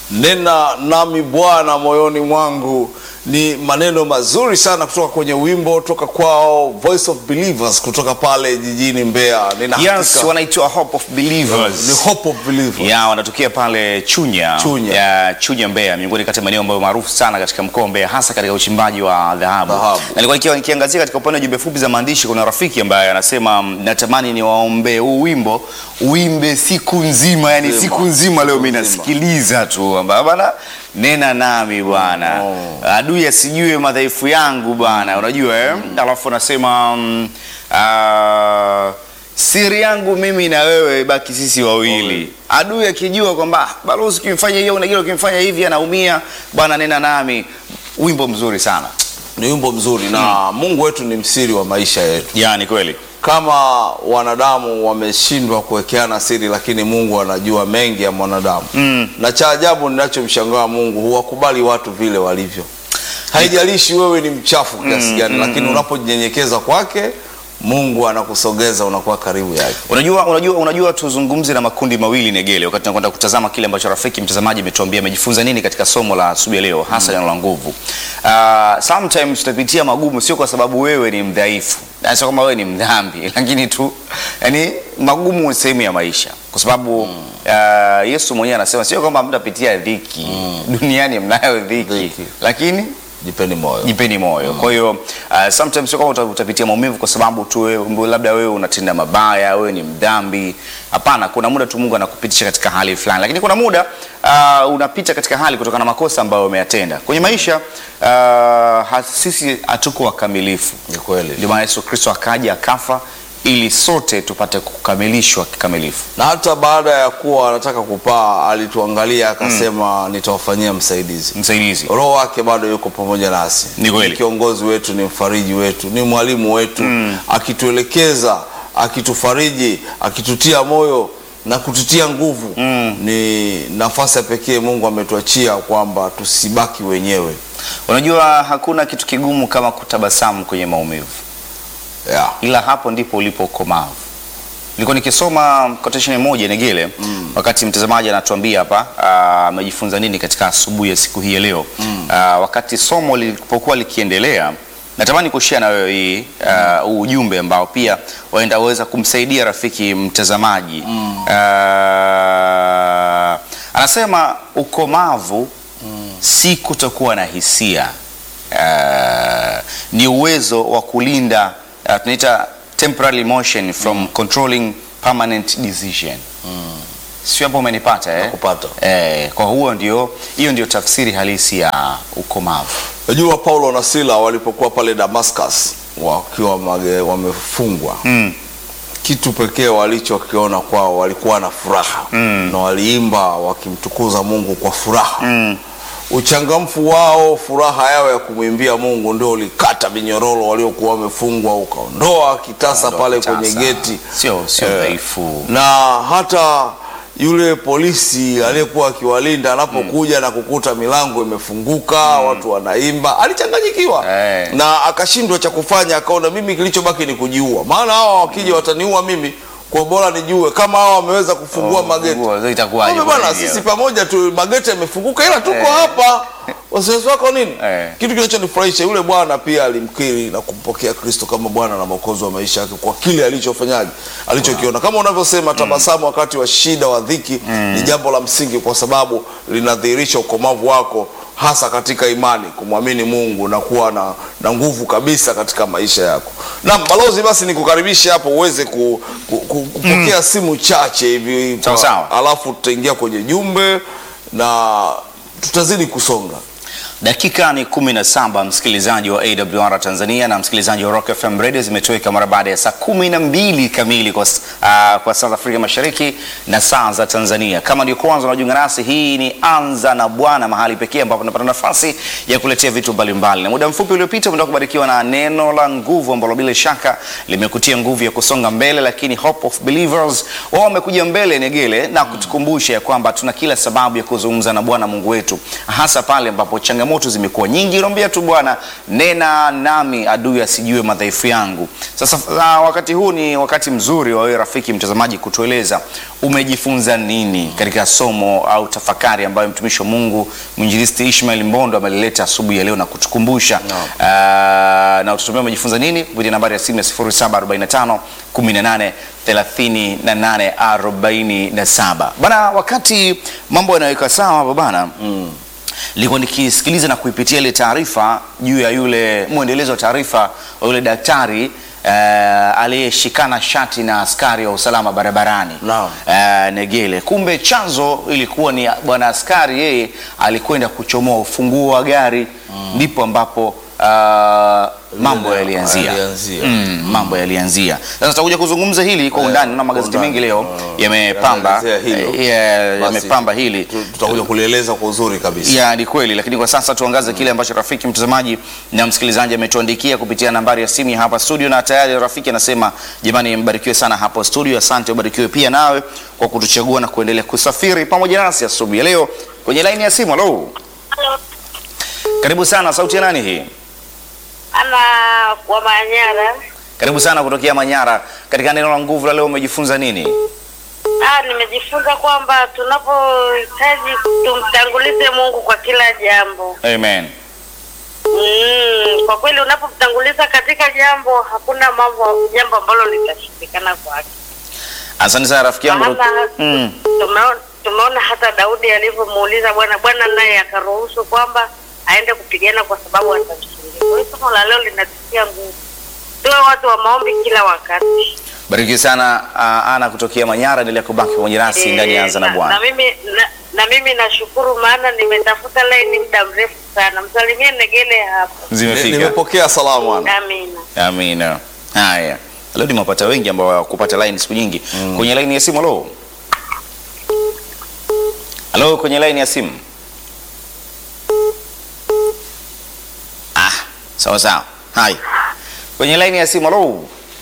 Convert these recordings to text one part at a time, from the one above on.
nena nami Bwana moyoni mwangu ni maneno mazuri sana kutoka kwenye wimbo toka kwao Voice of Believers kutoka pale jijini Mbeya. Nina Yes, hakika- wanaitwa Hope of Believers. ni Hope of Believers. ya wanatokea pale Chunya, Chunya. ya Chunya Mbeya, miongoni kati ya maeneo ambayo maarufu sana katika mkoa wa Mbeya, hasa katika uchimbaji wa dhahabu. Dhahabu. Na nilikuwa nikiwa- nikiangazia katika upande wa jumbe fupi za maandishi, kuna rafiki ambaye anasema mm, natamani niwaombee huu wimbo uimbe siku nzima, yani Nzima. siku nzima leo mimi nzima. nasikiliza tu amba bana nena nami bwana Oh. adui asijue madhaifu yangu bwana unajua eh? alafu anasema mm, ah, siri yangu mimi na wewe baki sisi wawili adui akijua kwamba "Ah, balozi ukimfanya hiyo unagila ukimfanya hivi anaumia bwana nena nami wimbo mzuri sana Ni wimbo mzuri na Mungu wetu ni msiri wa maisha yetu. yani kweli Kama wanadamu wameshindwa kuwekeana siri, lakini Mungu anajua mengi ya mwanadamu Mm. na cha ajabu ninachomshangaa Mungu huwakubali watu vile walivyo. Haijalishi wewe ni mchafu kiasi gani, lakini unapojinyenyekeza kwake Mungu anakusogeza, unakuwa karibu yake. Unajua, unajua, unajua tuzungumze na makundi mawili Negele, wakati tunakwenda kutazama kile ambacho rafiki mtazamaji ametuambia amejifunza nini katika somo la asubuhi ya leo, hasa neno la nguvu. Uh, sometimes tutapitia magumu, sio kwa sababu wewe ni mdhaifu, na sio kwamba wewe ni mdhambi, lakini tu yani magumu ni sehemu ya maisha, kwa sababu uh, Yesu mwenyewe anasema sio kwamba mtapitia dhiki duniani, mnayo dhiki, Dhiki. lakini Jipeni moyo. jipeni moyo. Kwa hiyo uh, sometimes sio kama uta- utapitia maumivu kwa sababu tu wewe labda wewe unatenda mabaya, wewe ni mdhambi. Hapana, kuna muda tu Mungu anakupitisha katika hali fulani, lakini kuna muda uh, unapita katika hali kutokana na makosa ambayo umeyatenda kwenye maisha. Uh, ha- sisi hatuko wakamilifu, Ni kweli. ndio maana Yesu Kristo akaja akafa ili sote tupate kukamilishwa kikamilifu. Na hata baada ya kuwa anataka kupaa, alituangalia akasema, nitawafanyia msaidizi. Msaidizi Roho wake bado yuko pamoja nasi, Ni kweli. kiongozi wetu, ni mfariji wetu, ni mwalimu wetu, akituelekeza, akitufariji, akitutia moyo na kututia nguvu. Ni nafasi ya pekee Mungu ametuachia kwamba tusibaki wenyewe. unajua, hakuna kitu kigumu kama kutabasamu kwenye maumivu. Yeah. ila hapo ndipo ulipo ukomavu. Nilikuwa nikisoma quotation moja Negele wakati mtazamaji anatuambia hapa ah, amejifunza nini katika asubuhi ya siku hii ya leo Ah, wakati somo lilipokuwa likiendelea, natamani kushare na wewe hii ah, huu ujumbe ambao pia waenda weza kumsaidia rafiki mtazamaji Ah, anasema ukomavu si kutokuwa na hisia uh, ni uwezo wa kulinda uh, tunaita temporary emotion from controlling permanent decision sio hapo umenipata eh? Nakupata. Eh, kwa huo ndio hiyo ndio tafsiri halisi ya ukomavu Najua Paulo na Sila walipokuwa pale Damascus wakiwa mage- wamefungwa mm. kitu pekee walichokiona kwao walikuwa na furaha na waliimba wakimtukuza Mungu kwa furaha Mm. uchangamfu wao, furaha yao ya kumwimbia Mungu ndio ulikata minyororo waliokuwa wamefungwa, ukaondoa kitasa pale kwenye Sasa, geti sio sio Eh, dhaifu na hata yule polisi aliyekuwa akiwalinda anapokuja na kukuta milango imefunguka watu wanaimba, alichanganyikiwa Eh. na akashindwa cha kufanya, akaona mimi kilichobaki ni kujiua, maana hawa wakija wataniua mimi, kwa bora nijue kama hawa wameweza kufungua mageti. Nguo, itakuwaje Kumbe bwana, kwa hiyo? sisi pamoja tu mageti yamefunguka, ila tuko Eh. hapa. Wasiwasi wako nini? Eh. Kitu kinachonifurahisha yule bwana pia alimkiri na kumpokea Kristo kama Bwana na Mwokozi wa maisha yake kwa kile alichofanyaje, alichokiona. Kama unavyosema, tabasamu wakati wa shida, wa dhiki ni jambo la msingi, kwa sababu linadhihirisha ukomavu wako hasa katika imani, kumwamini Mungu na kuwa na, na nguvu kabisa katika maisha yako. Naam, balozi, basi nikukaribishe hapo uweze ku, ku, ku, kupokea simu chache hivi Sawa, sawa. alafu tutaingia kwenye jumbe na tutazidi kusonga. Dakika ni kumi na saba msikilizaji wa AWR Tanzania na msikilizaji wa Rock FM Radio zimetoweka mara baada ya saa kumi na mbili kamili kwa, s- ah, kwa saa za Afrika Mashariki na saa za Tanzania. Kama ndio kwanza unajiunga nasi, hii ni Anza na Bwana, mahali pekee ambapo tunapata nafasi ya kuletea vitu mbalimbali, na muda mfupi uliopita umetoka kubarikiwa na neno la nguvu ambalo bila shaka limekutia nguvu ya kusonga mbele, lakini Hope of Believers wao wamekuja mbele Negele na kutukumbusha ya kwamba tuna kila sababu ya kuzungumza na Bwana Mungu wetu, hasa pale ambapo changamoto changamoto zimekuwa nyingi. Naomba tu Bwana, nena nami, adui asijue madhaifu yangu. Sasa uh, wakati huu ni wakati mzuri wa wewe rafiki mtazamaji kutueleza umejifunza nini katika somo au tafakari ambayo mtumishi wa Mungu mwinjilisti Ishmael Mbondo amelileta asubuhi ya leo na kutukumbusha Naam. uh, na ututumia umejifunza nini kupitia nambari ya simu ya 0745 18 38 47 bana. Wakati mambo yanaweka sawa hapa bana nilikuwa nikisikiliza na kuipitia ile taarifa juu ya yule mwendelezo wa taarifa wa yule daktari eh, aliyeshikana shati na askari wa usalama barabarani Naam. eh, Negele. Kumbe chanzo ilikuwa ni bwana askari, yeye alikwenda kuchomoa ufunguo wa gari, ndipo ambapo ah, mambo Lile yalianzia. yalianzia. Mm, mambo yalianzia. Sasa tutakuja kuzungumza hili kwa undani na magazeti undani. mengi leo Mm, yamepamba yanaelezea hilo. eh, yeah, Basi, yamepamba hili tu- Tutakuja kulieleza kwa uzuri kabisa. ya ni kweli, lakini kwa sasa tuangaze kile ambacho rafiki mtazamaji na msikilizaji ametuandikia kupitia nambari ya simu ya hapa studio, na tayari rafiki anasema jamani, mbarikiwe sana hapo studio. Asante, ubarikiwe pia nawe kwa kutuchagua na kuendelea kusafiri pamoja nasi asubuhi ya leo kwenye laini ya simu. Halo, Halo, karibu sana. Sauti ya nani hii? ana wa Manyara. Karibu sana kutokea Manyara. Katika neno la nguvu la leo umejifunza nini? Ah, nimejifunza kwamba tunapohitaji tumtangulize Mungu kwa kila jambo. Amen. Mm, kwa kweli unapomtanguliza katika jambo hakuna mambo jambo ambalo litashindikana kwake. Asante sana rafiki yangu. Maana Mm. tumeona tumeona hata Daudi alivyomuuliza Bwana, Bwana naye akaruhusu kwamba aende kupigana kwa sababu atamshindia. Kwa hiyo somo la leo linatutia nguvu, tuwe watu wa maombi kila wakati. Barikiwe sana uh, Ana kutokea Manyara, endelea kubaki pamoja nasi ndani ya Anza na na, na Bwana. mimi na, na mimi nashukuru maana nimetafuta laini muda mrefu sana. Msalimie Negele hapo. Ni- Zimefika. Nimepokea salamu ana. Amina. Amina. Haya, leo nimewapata wengi ambao hawakupata line siku nyingi. Kwenye line ya simu, halo, halo, kwenye line ya simu. Ah, sawa sawa. Hai, kwenye line ya simu, halo.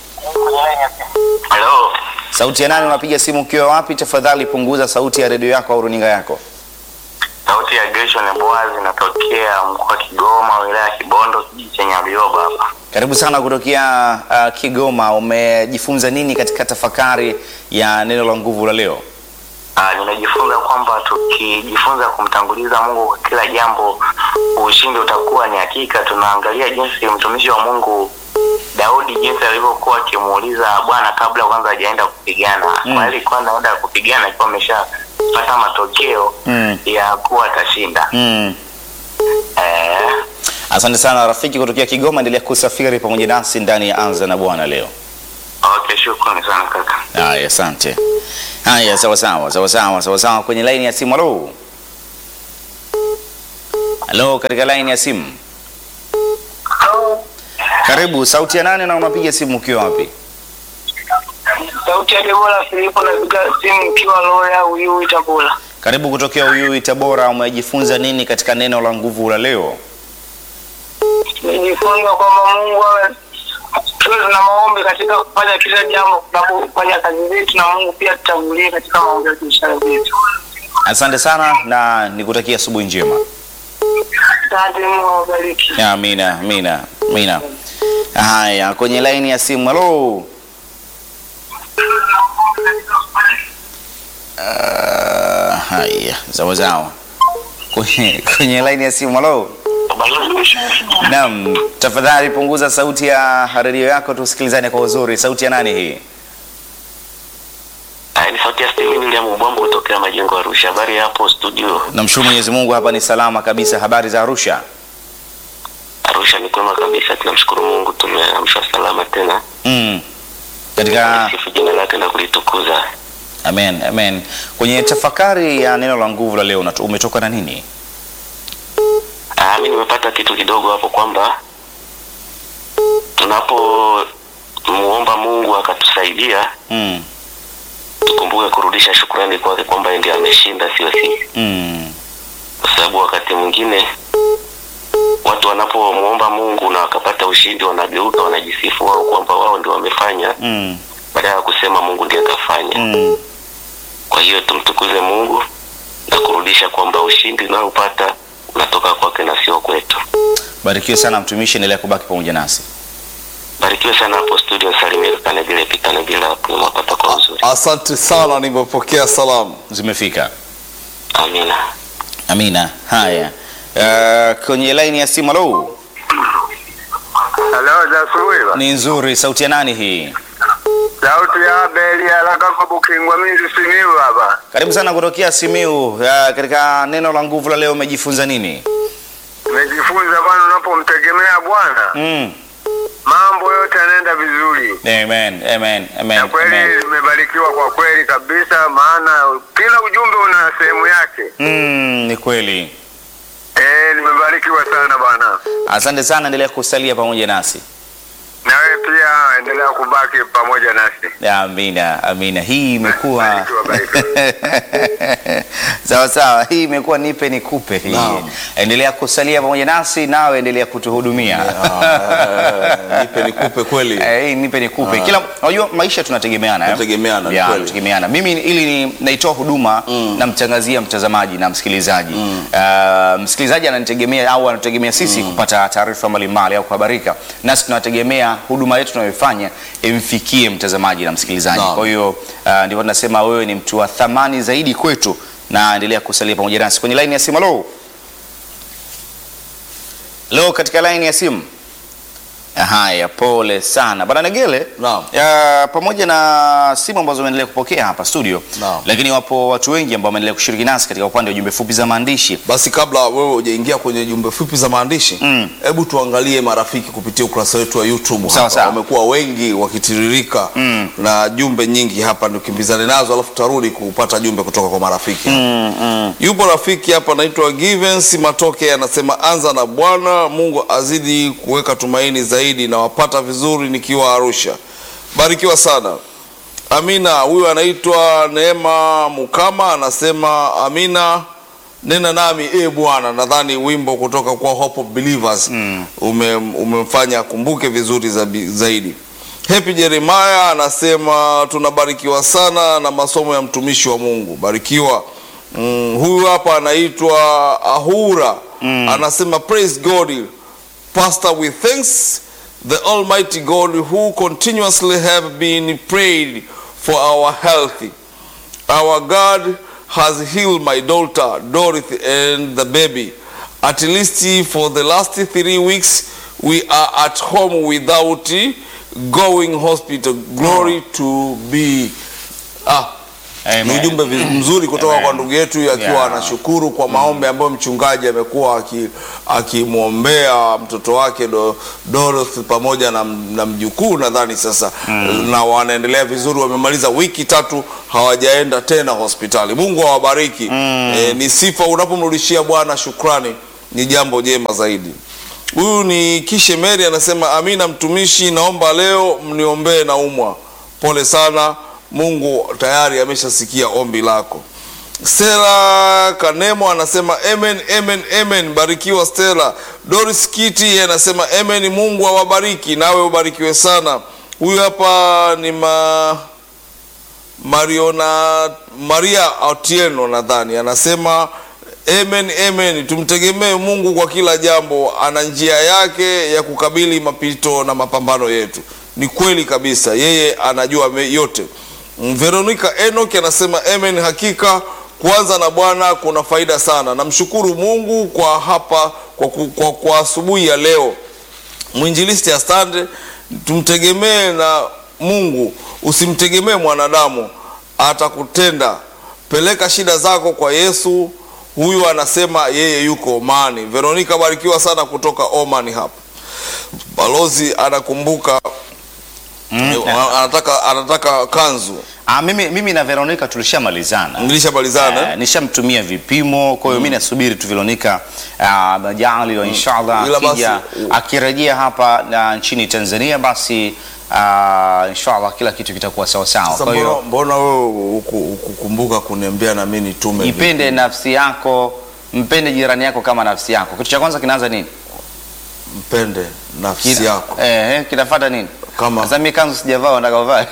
Halo, Sauti ya nani? Unapiga simu ukiwa wapi? Tafadhali punguza sauti ya redio yako au runinga yako. sauti ya Gershon Boazi natokea mkoa wa Kigoma, wilaya ya Kibondo, kijiji cha Nyabioba hapa. Karibu sana kutokea uh, Kigoma. Umejifunza nini katika tafakari ya neno la nguvu la leo? Ah, nimejifunza kwamba tukijifunza kumtanguliza Mungu kwa kila jambo, ushindi utakuwa ni hakika. Tunaangalia jinsi mtumishi wa Mungu Daudi jinsi alivyokuwa akimuuliza Bwana kabla kwanza hajaenda kupigana. Mm. Kwa hiyo alikuwa anaenda kupigana akiwa ameshapata matokeo Mm. ya kuwa atashinda. Mm. Eh, Asante sana rafiki kutokea Kigoma, endelea kusafiri pamoja nasi ndani ya Anza na Bwana leo. okay, shukrani sana kaka. Haya, asante. Haya, sawa sawa, sawa sawa, sawa sawa. Kwenye laini ya simu, halo, halo, katika laini ya simu, karibu. Sauti ya nane na unapiga simu ukiwa wapi? Sauti ya Debora Filipo napiga simu ikiwa Loya Uyui Tabora. Karibu kutokea Uyui, Tabora. Umejifunza nini katika neno la nguvu la leo? Nijifunza kwamba Mungu awe tuwe tuna maombi katika kufanya kila jambo, tunapofanya kazi zetu, na Mungu pia tutangulie katika maombi ya biashara zetu. Asante sana na nikutakia asubuhi njema. Asante, Mungu awabariki. Amina, amina, amina. Haya, kwenye laini ya simu, halo. Uh, haya, sawa sawa. Kwenye, kwenye laini ya simu, halo. Naam, tafadhali punguza sauti ya redio yako tusikilizane kwa uzuri. Sauti ya nani hii? Ah, ni sauti ya Steven William Ubwambo kutokea Majengo Arusha. Habari ya hapo studio? Namshukuru Mwenyezi Mungu, hapa ni salama kabisa. Habari za Arusha? Arusha ni kwema kabisa, tunamshukuru Mungu, tumeamshwa salama tena. Mm. Katika Sifu jina lake na kulitukuza. amen, amen. Kwenye tafakari ya neno la nguvu la leo unatu- umetoka na nini? Ah, mimi nimepata kitu kidogo hapo kwamba tunapo muomba Mungu akatusaidia, Mm. tukumbuke kurudisha shukrani kwake kwamba yeye ndiye ameshinda, sio sisi, Mm. kwa sababu wakati mwingine watu wanapomuomba Mungu na wakapata ushindi, wanageuka wanajisifu wao kwamba wao ndio wamefanya, Mm. badala ya kusema Mungu ndiye akafanya. Mm. Kwa hiyo tumtukuze Mungu na kurudisha kwamba ushindi unaopata unatoka kutoka kwake na sio kwetu. Barikiwe sana mtumishi, endelea kubaki pamoja nasi. Barikiwe sana hapo studio, salimia Kanegele Pikanegele hapo mwapata kwa uzuri. Asante sana, nimepokea salamu. Zimefika. Amina. Amina. Haya, uh, kwenye laini ya simu. Halo, Halo, za asubuhi ba. ni nzuri. Sauti ya nani hii? Sauti ya Abeli haraka kwa Bukingwa mingi simiu hapa. Karibu sana kutokea Simiu. Uh, katika neno la nguvu la leo umejifunza nini? Nimejifunza bwana, unapomtegemea Bwana Mm. mambo yote yanaenda vizuri. Amen, amen, amen, Na kweli amen. nimebarikiwa kwa kweli kabisa, maana kila ujumbe una sehemu yake. Mm, ni kweli. Eh, nimebarikiwa sana bwana. Asante sana, endelea kusalia pamoja nasi. Na wewe pia endelea kubaki pamoja nasi. Amina, amina. Hii imekuwa Barikiwa, barikiwa. sawa sawa, hii imekuwa nipe nikupe. Hii Naam. endelea kusalia pamoja nasi, nawe endelea kutuhudumia. Ah, nipe nikupe kweli. Eh, hii nipe nikupe. Kila unajua maisha tunategemeana, eh? Tunategemeana, ni Ya, kweli. tunategemeana. Mimi ili ni naitoa huduma namtangazia mtazamaji na msikilizaji. Ah, msikilizaji ananitegemea au anategemea sisi kupata taarifa mbalimbali au kuhabarika, nasi tunategemea huduma yetu tunayoifanya imfikie mtazamaji na msikilizaji. Naam. Kwa hiyo ah, ndivyo tunasema wewe ni mtu wa thamani zaidi kwetu, na endelea kusalia pamoja nasi kwenye line ya simu. Halo, leo katika line ya simu. Haya, pole sana bwana Negele. Naam. Ya, pamoja na simu ambazo umeendelea kupokea hapa studio, Naam. lakini wapo watu wengi ambao wameendelea kushiriki nasi katika upande wa jumbe fupi za maandishi. Basi kabla wewe hujaingia kwenye jumbe fupi za maandishi, Mm. hebu tuangalie marafiki kupitia ukurasa wetu wa YouTube Sawa, hapa. sawa. Wamekuwa wengi wakitiririka Mm. na jumbe nyingi hapa, tukimbizane nazo, alafu tutarudi kupata jumbe kutoka kwa marafiki. Mm, mm. Yupo rafiki hapa anaitwa Givens Matoke, anasema anza na Bwana Mungu azidi kuweka tumaini zaidi, na wapata vizuri nikiwa Arusha. Barikiwa sana. Amina. Huyu anaitwa Neema Mukama, anasema amina, nena nami e Bwana. Nadhani wimbo kutoka kwa Hope of Believers ume, umemfanya akumbuke vizuri zabi- zaidi. Happy Jeremiah anasema tunabarikiwa sana na masomo ya mtumishi wa Mungu. Barikiwa. Mm, huyu hapa anaitwa Ahura anasema praise God Pastor, we thanks the Almighty God who continuously have been prayed for our health. Our God has healed my daughter Dorothy and the baby. At least for the last three weeks, we are at home without going hospital. Glory to be. Ah, Amen. ni ujumbe viz- mzuri kutoka Amen. kwa ndugu yetu akiwa Yeah. anashukuru kwa maombi ambayo mchungaji amekuwa aki- akimwombea mtoto wake do, Dorothy pamoja na, na mjukuu nadhani sasa na wanaendelea vizuri, wamemaliza wiki tatu hawajaenda tena hospitali. Mungu awabariki. E, ni sifa unapomrudishia Bwana shukrani, ni jambo jema zaidi. Huyu ni Kishe Mary anasema, amina mtumishi, naomba leo mniombee naumwa. Pole sana, Mungu tayari ameshasikia ombi lako. Stella Kanemo anasema amen, amen, amen. Barikiwa Stella. Doris Kiti yeye anasema amen, Mungu awabariki nawe ubarikiwe sana. Huyu hapa ni ma Mariona Maria Otieno nadhani anasema amen, amen. Tumtegemee Mungu kwa kila jambo, ana njia yake ya kukabili mapito na mapambano yetu. Ni kweli kabisa, yeye anajua me- yote. Mm, Veronica Enoch anasema amen, hakika kuanza na Bwana kuna faida sana. Namshukuru Mungu kwa hapa kwa, ku- kwa, kwa asubuhi ya leo mwinjilisti asante, tumtegemee na Mungu, usimtegemee mwanadamu, atakutenda. Peleka shida zako kwa Yesu, huyu anasema yeye yuko Omani. Veronica, barikiwa sana kutoka Omani hapa. Balozi anakumbuka eh, anataka, anataka kanzu. Ah, mimi, mimi na Veronica tulishamalizana. Nilishamalizana Eh, nishamtumia vipimo, kwa hiyo mimi nasubiri tu Veronica ah, majali wa inshallah Ila basi, akija akirejea hapa na nchini Tanzania basi ah, inshallah kila kitu kitakuwa sawa sawa. Sasa Kwa mbona, hiyo mbona wewe huku- hukukumbuka kuniambia na mimi nitume ipende nafsi yako, mpende jirani yako kama nafsi yako. Kitu cha kwanza kinaanza nini? mpende nafsi Kina- yako Eh, eh, kinafuata nini? Kama- Sasa mimi kanzu sijavaa, nataka uvae.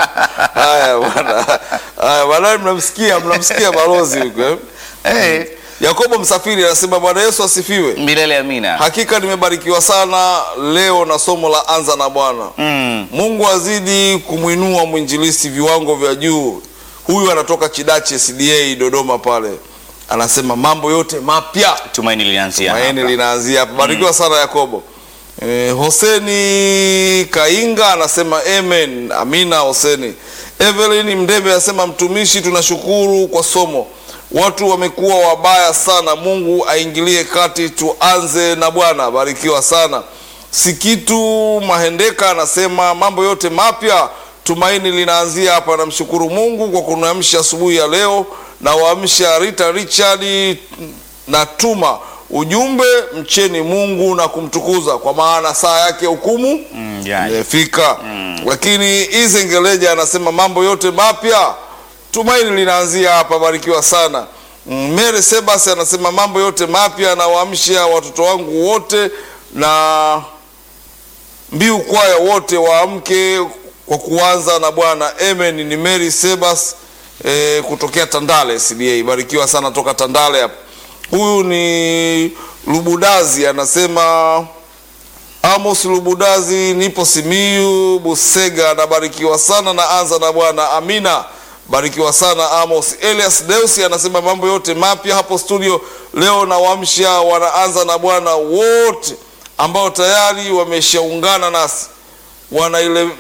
haya bwana haya bwana mnamsikia mnamsikia balozi huko eh? Eh, Yakobo Msafiri anasema Bwana Yesu asifiwe. milele amina. Hakika nimebarikiwa sana leo na somo la anza na Bwana. Mm. Mungu azidi kumwinua mwinjilisti viwango vya juu. Huyu anatoka Chidache CDA Dodoma pale, anasema mambo yote mapya Tumaini linaanzia maeni hapa. linaanzia hapa. Barikiwa sana Yakobo. Eh, Hoseni Kainga anasema amen. Amina Hoseni. Evelyn Mdebe anasema mtumishi, tunashukuru kwa somo. Watu wamekuwa wabaya sana, Mungu aingilie kati, tuanze na Bwana. Barikiwa sana. Sikitu Mahendeka anasema mambo yote mapya, tumaini linaanzia hapa. Namshukuru Mungu kwa kuniamsha asubuhi ya leo, na waamsha Rita Richard na tuma ujumbe, mcheni Mungu na kumtukuza, kwa maana saa yake hukumu Mm, yani. imefika. Lakini Izengeleja anasema mambo yote mapya, tumaini linaanzia hapa. Barikiwa sana. Mm, Mary Sebas anasema mambo yote mapya, nawaamsha watoto wangu wote na mbiu kwaya wote waamke kwa kuanza na Bwana. Amen. Ni Mary Sebas eh, kutokea Tandale CDA. Barikiwa sana toka Tandale hapa. Huyu ni Lubudazi anasema Amos Lubudazi, nipo Simiyu Busega, nabarikiwa sana na anza na Bwana. Amina, barikiwa sana Amos. Elias Deusi anasema mambo yote mapya hapo studio leo, na wamsha wanaanza na Bwana wote ambao tayari wameshaungana nasi wanaile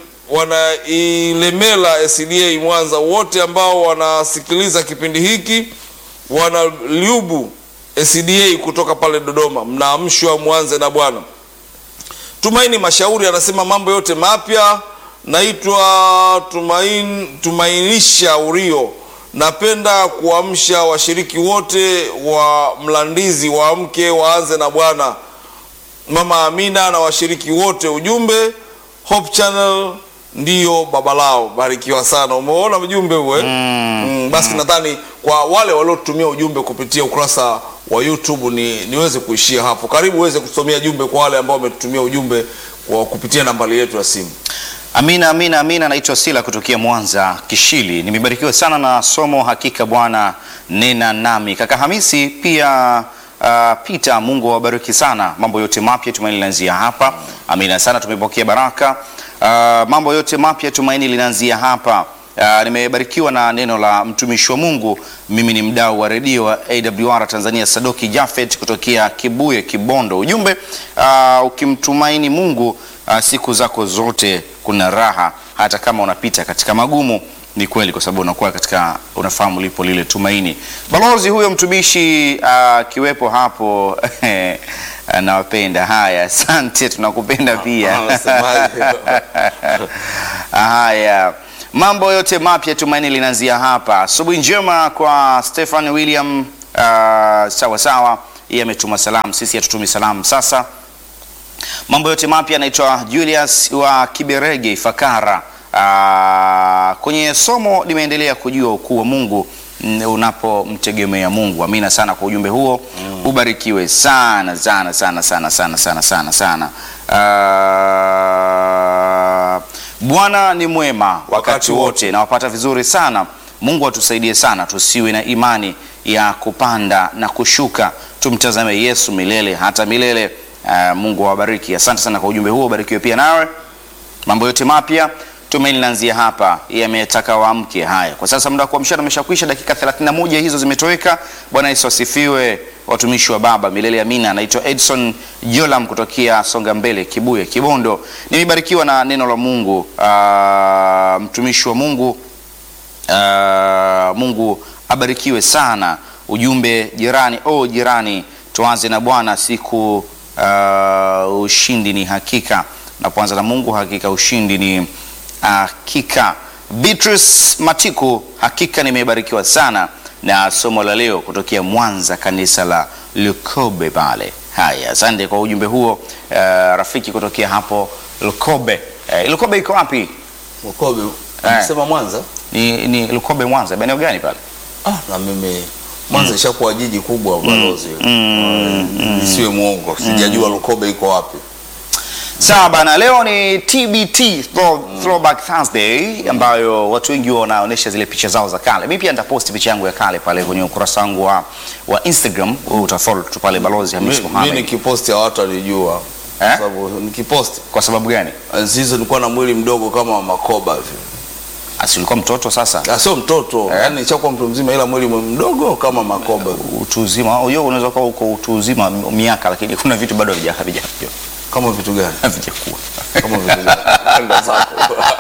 wanailemela SDA Mwanza, wote ambao wanasikiliza kipindi hiki, wana liubu SDA kutoka pale Dodoma, mnaamshwa mwanze na Bwana. Tumaini Mashauri anasema mambo yote mapya. Naitwa Tumain, Tumainisha Urio. Napenda kuamsha washiriki wote wa Mlandizi waamke waanze na Bwana. Mama Amina na washiriki wote, ujumbe Hope Channel ndiyo baba lao. Barikiwa sana. Umeona ujumbe huo eh? Mm, basi nadhani kwa wale waliotumia ujumbe kupitia ukurasa wa YouTube ni niweze kuishia hapo. Karibu uweze kusomea jumbe kwa wale ambao wametutumia ujumbe kwa kupitia nambari yetu ya simu. Amina, amina, amina. Naitwa Sila kutokea Mwanza Kishili. Nimebarikiwa sana na somo, hakika Bwana nena nami. Kaka Hamisi pia uh, Peter, Mungu awabariki sana. Mambo yote mapya tumaini linaanzia hapa. Amina sana, tumepokea baraka. Uh, mambo yote mapya tumaini linaanzia hapa. Uh, nimebarikiwa na neno la mtumishi wa Mungu. Mimi ni mdau wa redio wa AWR Tanzania, Sadoki Jafet kutokea Kibuye, Kibondo. Ujumbe uh, ukimtumaini Mungu uh, siku zako zote kuna raha, hata kama unapita katika magumu. Ni kweli, kwa sababu unakuwa katika, unafahamu lipo lile tumaini. Balozi huyo mtumishi akiwepo hapo anawapenda. Haya, asante, tunakupenda pia. Anasemaje? Haya, mambo yote mapya tumaini linaanzia hapa. Asubuhi njema kwa Stefan William. Uh, sawa sawa, yeye ametuma salamu, sisi hatutumi salamu. Sasa mambo yote mapya, anaitwa Julius wa Kiberege Ifakara. Uh, kwenye somo limeendelea kujua ukuu wa Mungu mm, unapomtegemea Mungu. Amina sana kwa ujumbe huo, ubarikiwe sana sana sana sana sana sana sana sana. Uh, Bwana ni mwema wakati Wakati wote. wote, nawapata vizuri sana. Mungu atusaidie sana, tusiwe na imani ya kupanda na kushuka, tumtazame Yesu milele hata milele. Uh, Mungu awabariki. Asante sana kwa ujumbe huo, ubarikiwe pia nawe. Mambo yote mapya tumaini linaanzia hapa, yametaka waamke. Haya, kwa sasa muda wa kuamshana umeshakwisha, dakika 31 hizo zimetoweka. Bwana Yesu asifiwe, watumishi wa Baba milele amina. Naitwa Edson Jolam kutokea Songa Mbele, Kibuye, Kibondo. Nimebarikiwa na neno la Mungu. Uh, mtumishi wa Mungu uh, Mungu abarikiwe sana. Ujumbe jirani, oh jirani, tuanze na Bwana siku uh, ushindi ni hakika. Napoanza na Mungu, hakika ushindi ni hakika. Beatrice Matiku, hakika nimebarikiwa sana na somo la leo kutokea Mwanza, kanisa la Lukobe pale. Haya, asante kwa ujumbe huo uh, rafiki kutokea hapo Lukobe. Uh, Lukobe iko wapi? Mkobe, Eh. umesema Mwanza? Ni, ni Lukobe Mwanza, eneo gani pale? Ah, na mimi Mwanza ishakuwa jiji kubwa balozi. mm, Uh, Nisiwe muongo, sijajua Lukobe iko wapi. Sawa bana, leo ni TBT throw, Throwback Thursday ambayo watu wengi wanaonyesha zile picha zao za kale. Mimi pia nitaposti picha yangu ya kale pale kwenye ukurasa wangu wa, wa Instagram. Wewe utafollow tu pale Balozi Hamis Mi- mi Mohamed. nikiposti hawatalijua Eh? sababu nikiposti Kwa sababu gani? enzi hizo nilikuwa na mwili mdogo kama makoba hivi Asi ulikuwa mtoto sasa. Ah, sio mtoto Eh? yani nishakuwa mtu mzima ila mwili mdogo kama makoba Utu uzima, hiyo unaweza kuwa uko utu uzima miaka lakini kuna vitu bado havija havija havija- kama vitu gani havijakuwa. kama vitu gani Enda zako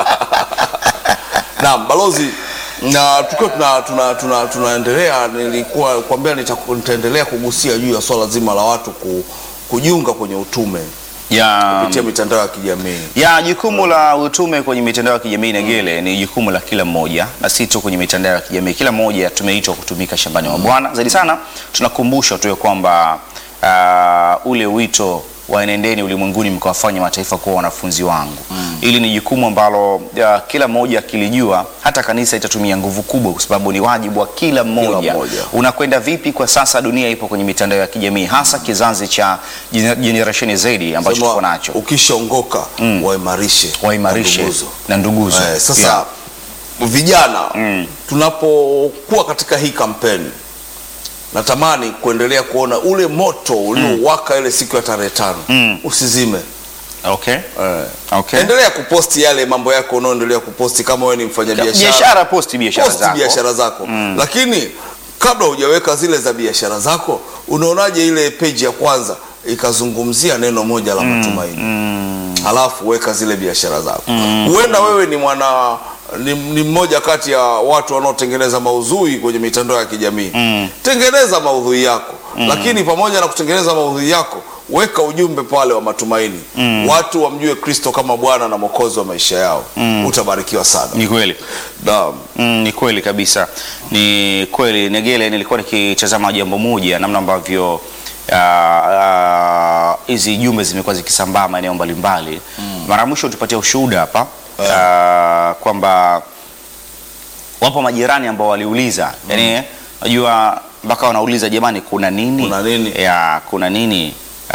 naam balozi na tukiwa tuna, tuna, tuna, tunaendelea nilikuwa kwambia nita- nitaendelea kugusia juu ya swala zima la watu ku, kujiunga kwenye utume Ya kupitia mitandao ya kijamii ya jukumu la utume kwenye mitandao ya kijamii Negele ni jukumu la kila mmoja, na si tu kwenye mitandao ya kijamii. Kila mmoja tumeitwa kutumika shambani mwa Bwana. Zaidi sana tunakumbushwa tu ya kwamba uh, ule wito wa enendeni ulimwenguni mkawafanya mataifa kuwa wanafunzi wangu. Hili ni jukumu ambalo uh, kila mmoja akilijua, hata kanisa itatumia nguvu kubwa, kwa sababu ni wajibu wa kila mmoja. mmoja. Unakwenda vipi kwa sasa? Dunia ipo kwenye mitandao ya kijamii, hasa kizazi cha generation zaidi ambacho Sema, tuko nacho ukishaongoka waimarishe waimarishe na nduguzo. na nduguzo. Eh, sasa Yeah. vijana Mm. tunapokuwa katika hii kampeni natamani kuendelea kuona ule moto uliowaka ile siku ya tarehe tano Mm. usizime Okay. eh. Okay. endelea kuposti yale mambo yako unaoendelea kuposti kama wewe ni mfanyabiashara Biashara, posti biashara posti zako. biashara zako lakini kabla hujaweka zile za biashara zako unaonaje ile peji ya kwanza ikazungumzia neno moja la matumaini halafu weka zile biashara zako huenda wewe ni mwana ni, ni mmoja kati ya watu wanaotengeneza maudhui kwenye mitandao ya kijamii tengeneza maudhui yako lakini pamoja na kutengeneza maudhui yako weka ujumbe pale wa matumaini watu wamjue kristo kama bwana na mwokozi wa maisha yao utabarikiwa sana Ni kweli. Naam. Mm, ni kweli kabisa, ni kweli Negele. Nilikuwa nikitazama jambo moja, namna ambavyo ah, ah, hizi jumbe zimekuwa zikisambaa maeneo mbalimbali. Mara ya mwisho tupatia ushuhuda hapa ah, kwamba wapo majirani ambao waliuliza, yani najua mpaka wanauliza jamani, kuna nini? Kuna nini? ya kuna nini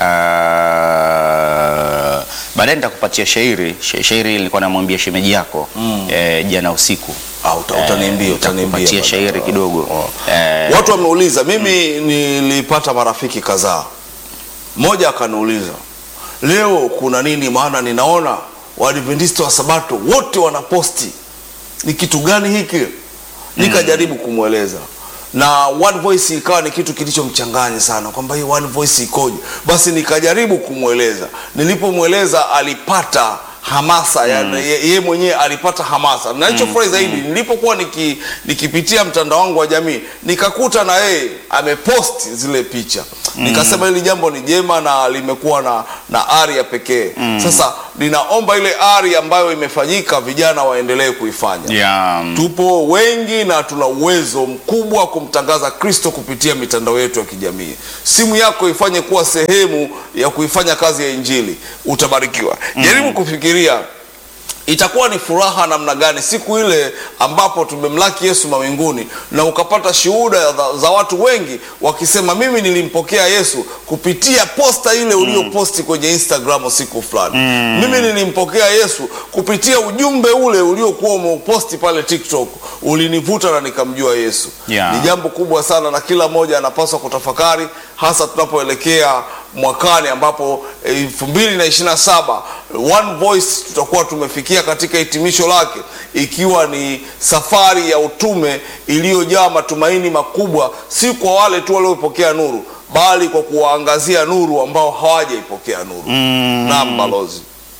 Ah, baadaye nitakupatia shairi Sh- shairi nilikuwa namwambia shemeji yako eh, jana usiku Ah, uta- utaniambia, Eh, utaniambia nitakupatia bana. shairi kidogo Oh. Eh, watu wameuliza mimi nilipata marafiki kadhaa mmoja akaniuliza leo kuna nini maana ninaona waadventista wa sabato wote wanaposti ni kitu gani hiki nikajaribu kumweleza na one voice ikawa ni kitu kilichomchanganya sana kwamba hii one voice ikoje basi nikajaribu kumweleza nilipomweleza alipata hamasa yani ye, ye mwenyewe alipata hamasa na nilichofurahi zaidi nilipokuwa niki, nikipitia mtandao wangu wa jamii nikakuta na yeye amepost zile picha nikasema hili jambo ni jema na limekuwa na, na ari ya pekee sasa ninaomba ile ari ambayo imefanyika vijana waendelee kuifanya ya tupo wengi na tuna uwezo mkubwa wa kumtangaza kristo kupitia mitandao yetu ya kijamii simu yako ifanye kuwa sehemu ya kuifanya kazi ya injili utabarikiwa jaribu kufikiria itakuwa ni furaha namna gani siku ile ambapo tumemlaki yesu mawinguni na ukapata shuhuda za, za watu wengi wakisema mimi nilimpokea yesu kupitia posta ile ulioposti kwenye instagram siku fulani mimi nilimpokea yesu kupitia ujumbe ule uliokuwa umeuposti pale tiktok ulinivuta na nikamjua yesu Yeah. ni jambo kubwa sana na kila mmoja anapaswa kutafakari hasa tunapoelekea mwakani ambapo elfu mbili na ishiri na saba one voice tutakuwa tumefikia katika hitimisho lake ikiwa ni safari ya utume iliyojaa matumaini makubwa si kwa wale tu waliopokea nuru bali kwa kuwaangazia nuru ambao hawajaipokea nuru mm. naam balozi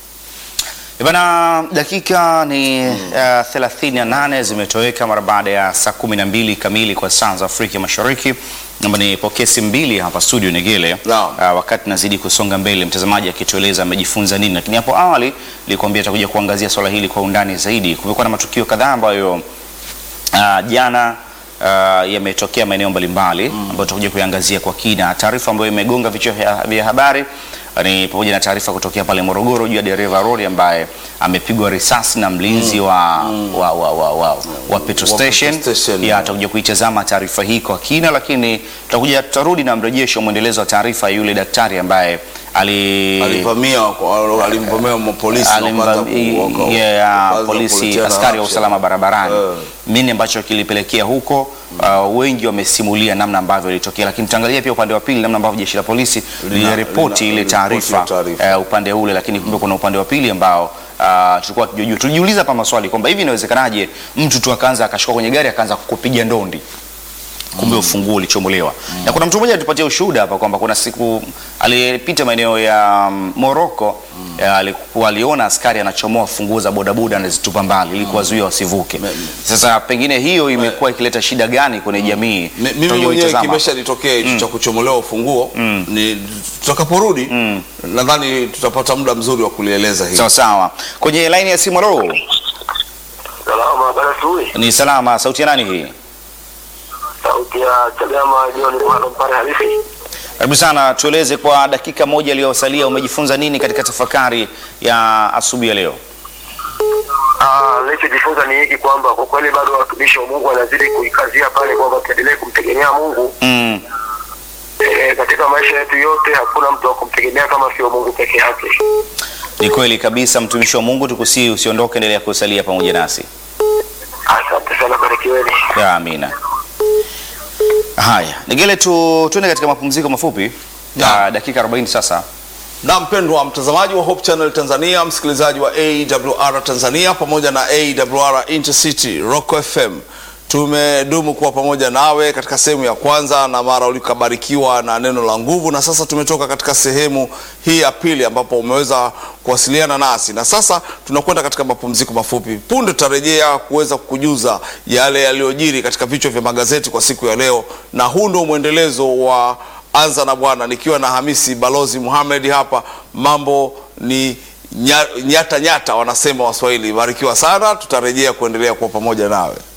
Bana, dakika ni uh, 38 zimetoweka mara baada ya saa 12 kamili kwa saa za Afrika Mashariki. Naomba nipokee simu mbili hapa studio Negele. Naam. Uh, wakati nazidi kusonga mbele, mtazamaji akitueleza amejifunza nini, lakini hapo awali nilikwambia atakuja kuangazia swala hili kwa undani zaidi. Kumekuwa na matukio kadhaa ambayo uh, jana uh, yametokea maeneo mbalimbali ambayo tutakuja kuiangazia kwa kina. Taarifa ambayo imegonga vichwa vya vya habari ni pamoja na taarifa kutokea pale Morogoro juu ya dereva lori ambaye amepigwa risasi na mlinzi wa, wa, wa, wa, wa, wa petrol Wa station. petrol station, Ya, yeah. tutakuja kuitazama taarifa hii kwa kina, lakini tutakuja tutarudi na mrejesho mwendelezo wa taarifa ya yule daktari ambaye ali alivamia kwa- alimvamia mapolisi na wakaanza ku- Alimva- waka- yeah, wakaanza polisi kuletiana askari wa action. usalama barabarani Eh. nini ambacho kilipelekea huko uh, wengi wamesimulia namna ambavyo ilitokea lakini tutaangalia pia upande wa pili namna ambavyo jeshi la polisi Lina- liliripoti lina- ile liliripoti taarifa ile taarifa. eh, upande ule lakini kumbe kuna upande wa pili ambao uh, tulikuwa hatujajua tulijiuliza hapa maswali kwamba hivi inawezekanaje mtu tu akaanza akashuka kwenye gari akaanza kukupiga ndondi kumbe ufunguo ulichomolewa na kuna mtu mmoja alitupatia ushuhuda hapa kwamba kuna siku alipita maeneo ya mm, Moroko ya, alikuwa aliona askari anachomoa funguo za bodaboda anazitupa mbali ili kuwazuia wasivuke. Sasa pengine hiyo imekuwa ikileta shida gani kwenye jamii? Mi- mimi Tutakuja mwenyewe kuitazama. kimeshanitokea hicho cha kuchomolewa ufunguo ni tutakaporudi nadhani tutapata muda mzuri wa kulieleza hili Sawa sawa. Kwenye line ya simu ro Salama, habari asubuhi. ni salama. Sauti ya nani hii? Sauti ya Chadema John Mwana Mpare halisi. Karibu sana, tueleze kwa dakika moja iliyosalia, umejifunza nini katika tafakari ya asubuhi ya leo? Ah, nilichojifunza ni hiki kwamba kwa kweli bado watumishi wa Mungu wanazidi kuikazia pale kwamba tuendelee kumtegemea Mungu. Mm. E, katika maisha yetu yote hakuna mtu wa kumtegemea kama sio Mungu peke yake. Ni kweli kabisa, mtumishi wa Mungu, tukusii usiondoke, endelea kusalia pamoja nasi. Asante sana, barikiweni. Ya, amina. Haya, Nigele, tu tuende katika mapumziko mafupi ya dakika 40 sasa. na mpendwa mtazamaji wa Hope Channel Tanzania, msikilizaji wa AWR Tanzania pamoja na AWR Intercity Rock FM, tumedumu kuwa pamoja nawe katika sehemu ya kwanza, na mara ulikabarikiwa na neno la nguvu, na sasa tumetoka katika sehemu hii ya pili ambapo umeweza kuwasiliana nasi, na sasa tunakwenda katika mapumziko mafupi. Punde tutarejea kuweza kukujuza yale yaliyojiri katika vichwa vya magazeti kwa siku ya leo, na huu ndio mwendelezo wa anza na Bwana nikiwa na Hamisi Balozi Muhamed hapa. Mambo ni nya- nyata nyata, wanasema Waswahili. Barikiwa sana, tutarejea kuendelea kuwa pamoja nawe.